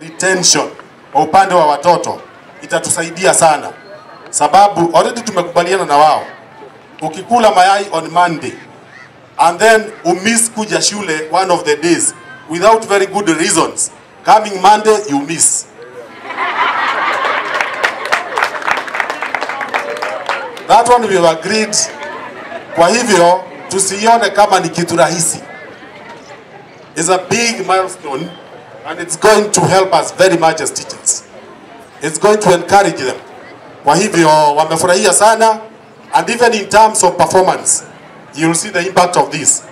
retention kwa upande wa watoto itatusaidia sana, sababu already tumekubaliana na wao, ukikula mayai on Monday and then umiss kuja shule one of the days without very good reasons, coming Monday you miss. That one we have agreed. Kwa hivyo tusione kama ni kitu rahisi. It's a big milestone and it's going to help us very much as teachers. It's going to encourage them. Kwa hivyo wamefurahia sana and even in terms of performance you'll see the impact of this.